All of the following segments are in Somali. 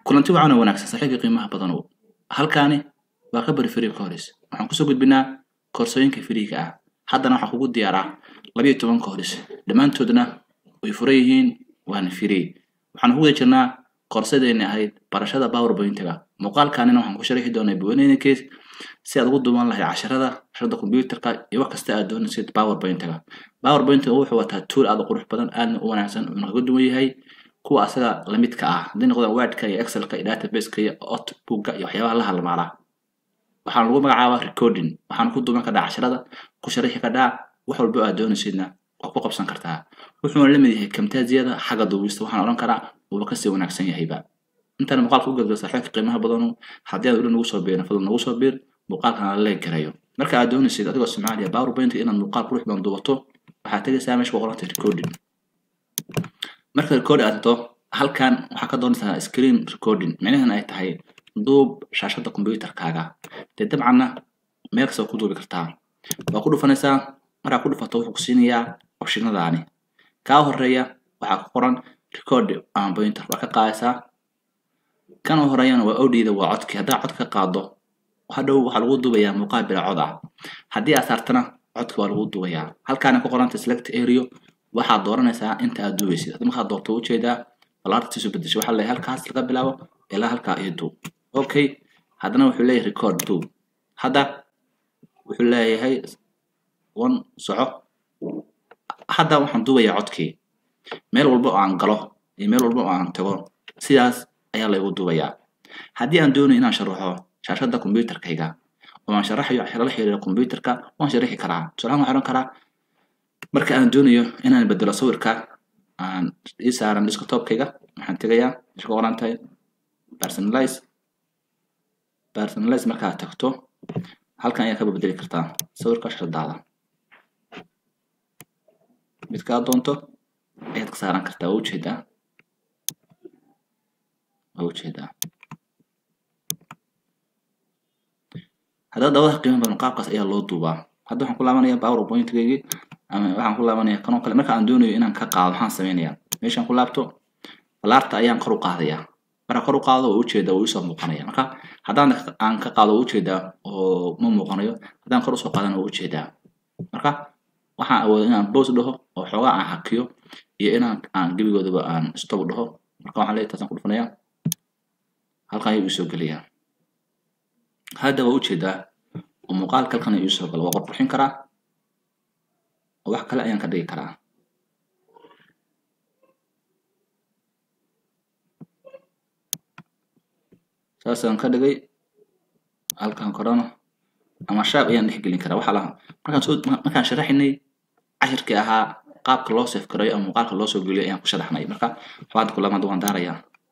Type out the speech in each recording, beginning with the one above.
kulanti wacan oo wanaagsan saaxiibka qiimaha badanow halkaani waa kabari free course waxaan kusoo gudbinaa koorsooyinka firiiga ah haddana waxaa kugu diyaaraa labayo toban course dhammaantoodna way furan yihiin waana free waxaan ku guda jirnaa koorsadeeni ahayd barashada powerpointiga muuqaalkaanina waxaan ku sharixi doonaa buwaneyna case si aad ugu duuban lahayd casharada casharada computerka iyo wax kasta aad doonaysid powerpointiga powerpointiga wuxuu wataa tool aad u qurux badan aadna u wanaagsan uuna kaga duwan yahay kuwa asaga lamidka ah haddii noqdaan wordka iyo excelka iyo databaseka iyo outbooka iyo waxyaabaha la halmaala waxaan lagu magacaabaa recording waxaan ku duuban kadhaa casharada ku sharixi kadhaa wax walba aad doonaysidna waa ku qabsan kartaa wuxuuna la mid yahay kamtaaziyada xagga duubista waxaan odhan karaa wuuba kasii wanaagsan yahayba intaan muuqaalka u gadgo saaxiibka qiimaha badanu haddii aad weli nagu soo biirin fadlan nagu soo biir muuqaalkana la leeg garayo marka aad doonaysid adigoo soomaaliya powerpoint inaad muuqaal qurux badan duubato waxaad tegaysaa meesha ku qoranta recording marka record aad tagto halkan waxaa ka doonaysaa screen recording micnaheena ay tahay duub shaashada computerkaaga dee dabcanna meel kasta waa ku duubi kartaa waa ku dhufanaysaa markaa ku dhufato wuxuu ku siinayaa opshinadaani kaa horeeya waxaa ku qoran record ama pointer waa ka qaadaysaa kan horeeyana waa odida waa codki haddaa cod ka qaado hadhow waxaa lagu duubayaa muuqaal bila cod ah haddii aad saartana codka waa lagu duubayaa halkaana ku qoranta select area waxaad dooranaysaa inta aad duubaysid hadii markaad doorto ujeedaa balaartiisu bedesho waxaa leeyahay halkaas laga bilaabo ilaa halkaa iyo duub okay haddana wuxuu leeyahay record duub hadda wuxuu leeyahay one soco hadda waxaan duubayaa codkii meel walba oo aan galo iyo meel walba oo aan tago sidaas ayaa laygu duubayaa haddii aan doonayo inaan sharaxo shaashada computerkayga oo aan sharaxayo casharo la xiriira computerka waan sharaxi karaa tusaalahaan waxaan odhan karaa marka aan doonayo inaan bedelo sawirka aan ii saaran desktopkayga waxaan tegayaa meesha ku qoran tahay personalize personalize markaad tagto halkan ayaa kaba bedeli kartaa sawirka shiradaada midkaa doonto ayaad ka saaran kartaa waa ujeedaa waa ujeedaa haddaba dabadaha qiimo badan qaabkaas ayaa loo duubaa hadda waxaan ku laabanayaa powerpointgaygii ama waxaan ku laabanaya kanoo kale marka aan doonayo inaan ka qaado waxaan samaynayaa meeshaan ku laabto balaarta ayaan kor u qaadayaa marka kor u qaado waa ujeedaa wuu isoo muuqanaya marka haddaan aan ka qaado waa ujeedaa oo ma muuqanayo haddaan kor usoo qaadana waa ujeedaa marka waxaan awooda inaan boos dhaho oo xoogaa aan hakiyo iyo inaan aan gebigoodaba aan stop dhaho marka waxaan leeyahay taasaan ku dhufanayaa halkan ayuu isoo gelayaa hadda waa ujeedaa oo muuqaalka halkan ayuu isoo gala waa qorqurxin karaa oo wax kale ayaan ka dhigi karaa saasaan ka dhigay halkan korana ama shaab ayaan dhex gelin karaa waxaa laha markaan soo markaan sharaxinay cashirkii ahaa qaabka loo sef garayo ama muuqaalka loo soo geliyo ayaan ku sharaxnay marka waxbaad kula maanta waan daarayaa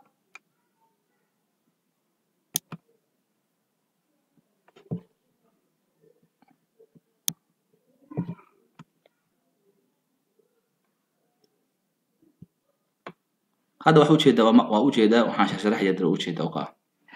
hadda waxa ujeedaa waa ujeedaa waxaan sharaxaya dara ujeedaa oo kaa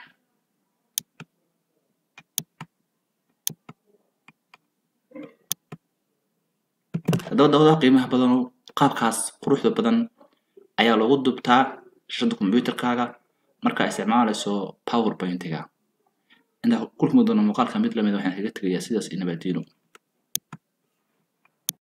haddaba dabadaha qiimaha badanow qaabkaas quruxda badan ayaa loogu dubtaa shashada computerkaaga markaa isticmaalayso powerpointiga intaa kulkuma doono muuqaalka mid lamid waxaan kaga tegayaa sidaas iyo nabadiino